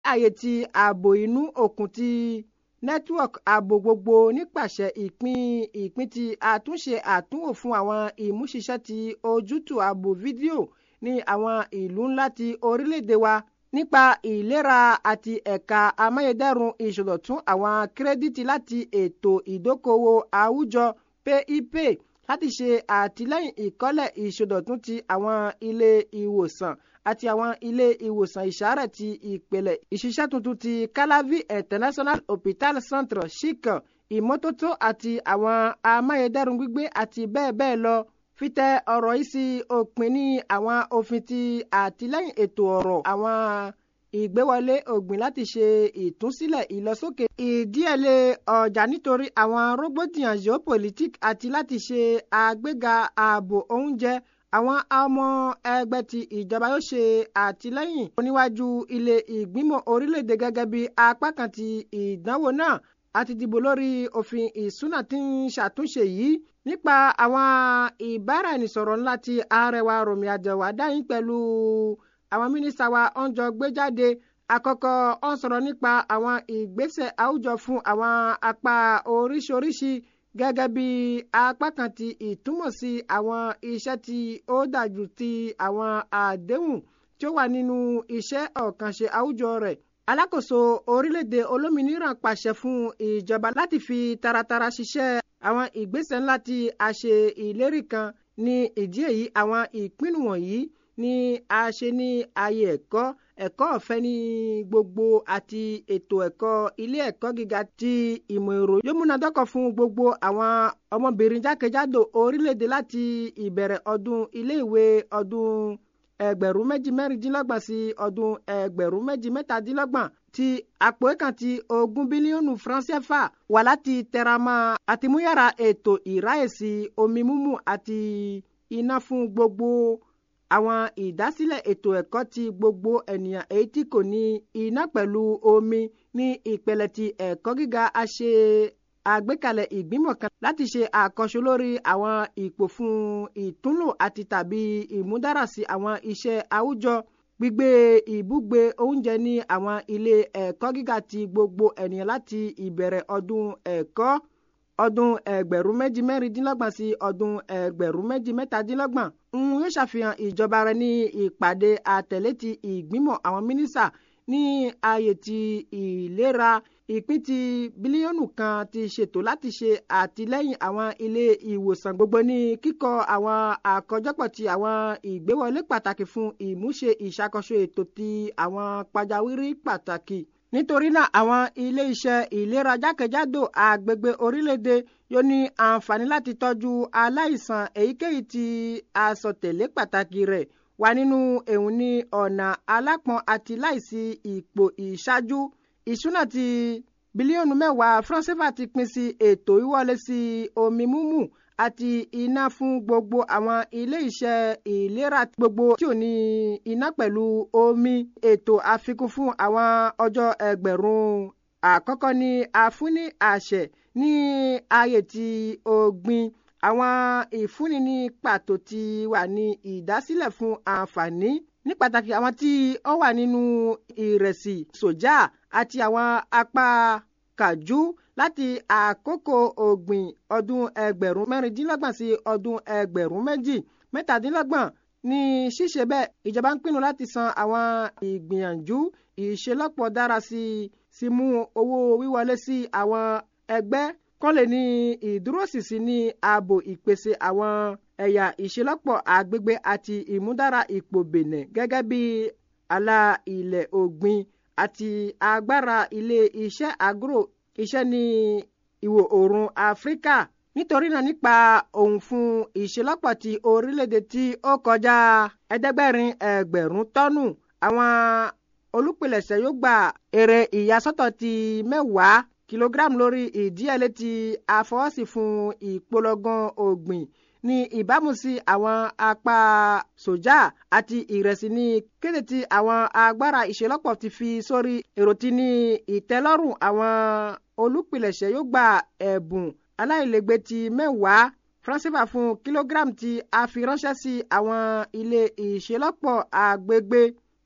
ààyè ti ààbò inú òkun ti network ààbò gbogbo nípasẹ̀ ìpín ìpín ti àtúnṣe àtúnwò fún àwọn ìmúṣiṣẹ́ ti ojútùú ààbò fídíò ní àwọn ìlú ńlá ti orílẹ̀-èdè wa nípa ìlera àti ẹ̀ka amáyédẹrùn ìṣòdọ̀tún àwọn kírẹ́díìtì láti ètò ìdókòwò àwùjọ pip láti ṣe àtìlẹ́yìn ìkọ́lẹ̀ ìṣòdọ̀tún ti àwọn ilé ìwòsàn àti àwọn ilé ìwòsàn ìṣàárẹ̀ ti ìpìlẹ̀ ìṣiṣẹ́ tuntun ti calavi international hospital centre chican ìmọ́tótó àti àwọn amáyédẹrùn gbígbé àti bẹ́ẹ̀ bẹ́ẹ̀ lọ fitẹ ọ̀rọ̀ yìí sí òpin ní àwọn òfin ti àtìlẹ́yìn ètò ọ̀rọ̀ àwọn ìgbéwọlé ògbìn láti ṣe ìtúnsílẹ̀ ìlọsókè ìdíyẹlé ọjà nítorí àwọn rògbòdìyàn geopolitics àti láti ṣe àgbéga ààbò oúnjẹ àwọn ọmọ ẹgbẹ́ ti ìjọba yóò ṣe àtìlẹ́yìn oníwájú ilé ìgbìmọ̀ orílẹ̀-èdè gẹ́gẹ́ bí apá kan ti ìdánwò náà àti dìbò lórí òfin ìsúná tí ń ṣàtúnṣe yìí nípa àwọn ìbáraẹnisọ̀rọ̀ ńlá ti arẹwà Rọ̀mí Àjàwà dáyìn pẹ̀lú àwọn mínísítà wa ọ̀njọ́ gbé jáde àkọ́kọ́ ọ̀n sọ̀rọ̀ nípa àwọn ìgbésẹ̀ àwùjọ fún àwọn apá oríṣiríṣi gẹ́gẹ́ bí apá kan ti ìtumọ̀ sí àwọn iṣẹ́ tí ó dájú ti àwọn àdéhùn tí ó wà nínú iṣẹ́ ọ̀kànṣe àwùjọ rẹ̀ alákòóso orílẹ̀-èdè olómìnira pàṣẹ fún ìjọba láti fi taratara ṣiṣẹ́ àwọn ìgbésẹ̀ ńlá tí a ṣe ìlérí kan ní ìdí èyí àwọn ìpinnu wọ̀nyí ni a ṣe ní ààyè ẹ̀kọ́ ẹ̀kọ́ ọ̀fẹ́ ní gbogbo àti ètò ẹ̀kọ́ ilé ẹ̀kọ́ gíga ti ìmọ̀ èrò yóò múnadọ́kọ̀ fún gbogbo àwọn ọmọbìnrin jákèjádò orílẹ̀-èdè láti ìbẹ̀rẹ̀ ọdún iléèwé ọdún ẹgbẹ̀rún méjì mẹ́rìndínlọ́gbọ̀n sí ọdún ẹgbẹ̀rún méjì mẹ́tàdínlọ́gbọ̀n ti àpò kan ti ogún bílíọ̀nù francais wà láti tẹramọ́ àtìmúyàrá ètò ìráyèsí omi mímu àti iná fún gbogbo àwọn ìdásílẹ̀ ètò ẹ̀kọ́ ti gbogbo ènìyàn èyí tí kò ní iná pẹ̀lú omi ní ìpele ti ẹ̀kọ́ gíga a ṣe àgbékalẹ̀ ìgbìmọ̀ kan láti ṣe àkànṣe lórí àwọn ipò fún ìtúnlò àti tàbí ìmúdárasí àwọn iṣẹ́ àwùjọ gbígbé ìbúgbé oúnjẹ ní àwọn ilé ẹ̀kọ́ gíga ti gbogbo ènìyàn láti ìbẹ̀rẹ̀ ọdún ẹ̀kọ́ ọdún ẹgbẹ̀rún méjì mẹ́rìndínlọ́gbọ̀n sí ọdún ẹgbẹ̀rún méjì mẹ́tàdínlọ́gbọ̀n ń yóò ṣàfihàn ìjọba rẹ̀ ní ìpàdé àtẹ̀lé ti ìgbìmọ̀ àwọn mínísà ní ààyè ti ìlera ìpín ti bílíọ̀nù kan ti ṣètò láti ṣe àtìlẹ́yìn àwọn ilé ìwòsàn gbogbo ní kíkọ́ àwọn àkójọpọ̀ ti àwọn ìgbéwọlé pàtàkì fún ìmúṣe ìṣàkóso ètò ti àwọn pàjáwìrì pàtàkì nítorí náà àwọn ilé iṣẹ́ ìlera jákèjádò àgbègbè orílẹ̀-èdè yóò ní àǹfààní láti tọ́jú aláìsàn èyíkéyìí tí àsọtẹ̀lé pàtàkì rẹ̀ wà nínú èhùn ní ọ̀nà alápọ̀n àti láìsí ipò ìṣáájú ìṣúná ti bílíọ̀nù mẹ́wàá franceva ti pín sí ètò ìwọlé sí omi mímu àti iná fún gbogbo àwọn ilé iṣẹ́ ìlera gbogbo tí ò ní iná pẹ̀lú omi ètò àfikún fún àwọn ọjọ́ ẹgbẹ̀rún àkọ́kọ́ ní àfúní àṣẹ ní ààyè tí ògbìn àwọn ìfúnni ní pàtó ti wà ní ìdásílẹ̀ fún àǹfààní ní pàtàkì àwọn tí ó wà nínú ìrẹsì sójà àti àwọn apá kàjú láti àkókò ògbìn ọdún ẹgbẹ̀rún mẹ́rìndínlọ́gbọ̀n sí ọdún ẹgbẹ̀rún méjì mẹ́tàdínlọ́gbọ̀n ní ṣíṣe bẹ́ẹ̀ ìjọba ń pinnu láti san àwọn ìgbìyànjú ìṣelọ́pọ̀ dára sí sí mú owó wíwọlé sí àwọn ẹgbẹ́ kán lè ní ìdúróṣinṣin ní ààbò ìpèsè àwọn ẹ̀yà ìṣelọ́pọ̀ àgbègbè àti ìmúdára ipò bẹ̀nẹ̀ gẹ́gẹ́ bí àlà ilẹ̀ ògbìn àti agbára ilé iṣẹ́ agro iṣẹ́ ní ìwọ̀ oòrùn áfíríkà nítorí náà nípa òun fún ìṣelọ́pọ̀ ti orílẹ̀-èdè tí ó kọjá ẹ̀ẹ́dẹ́gbẹ̀rin ẹgbẹ̀rún tọ́nù àwọn olùpilẹ̀ṣẹ̀ yóò gba èrè ìyàsọ́tọ̀ ti mẹ́wàá kìlógíráàmù lórí ìdíyẹlé tí a fọwọ́sí fún ìpolongan ògbìn ní ìbámu sí àwọn apá sójà àti ìrẹsì ní kéde tí àwọn agbára ìṣelọ́pọ̀ ti fi sórí èrò tí ní ìtẹ́lọ́rùn àwọn olùpilẹ̀ṣẹ̀ yóò gba ẹ̀bùn aláìlẹ́gbẹ́ ti mẹ́wàá francifa fún kìlógíráàmù tí a fi ránṣẹ́ sí àwọn ilé ìṣelọ́pọ̀ àgbègbè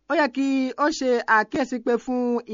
ó yẹ kí ó ṣe àkíyèsí pé fún